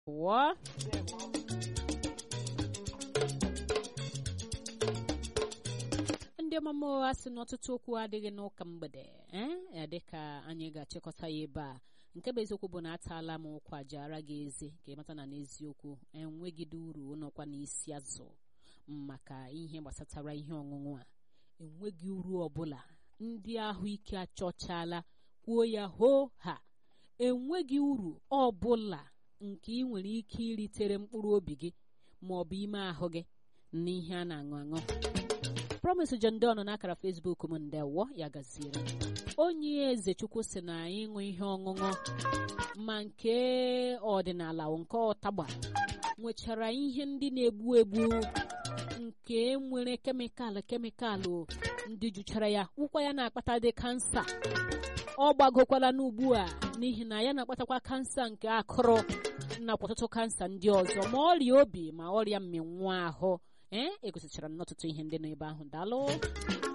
ụwa ndị ọmụmụ ụgha si n'ọtụtụ okwu adịghị n'ụka mgbede ee dịka anyị ga-achịkọta ya ebe a nke bụ eziokwu bụ na ataala m ụkwa jara gị ezi ka ị mata na n'eziokwu enweghịde uru nọkwa n'isi azụ maka ihe gbasatara ihe ọṅụṅụ a enweghị uru ọbụla ndị ahụike achọchala kwuo ya hoo ha enweghị uru ọbụla nke ị nwere ike iritere mkpụrụ obi gị ma ọ bụ ime ahụ gị n'ihe a na-aṅụ aṅụ promise John Don n'akara Facebook m ndewo ya gaziere onye eze chukwu si na ịṅụ ihe ọṅụṅụ ma nke ọdịnala nke ọtagba nwechara ihe ndị na-egbu egbu nke nwere kemịkalụ kemịkalụ ndị juchara ya ụkwa ya na-akpata dị kansa ọ gbagokwala n'ugbu a n'ihi na ya na-akpatakwa kansa nke akụrụ nakwa ọtụtụ kansa ndị ọzọ ma ọrịa obi ma ọrịa mmịnwụ ahụ ee egosichara n'ọtụtụ ihe ndị nọ ebe ahụ daalụ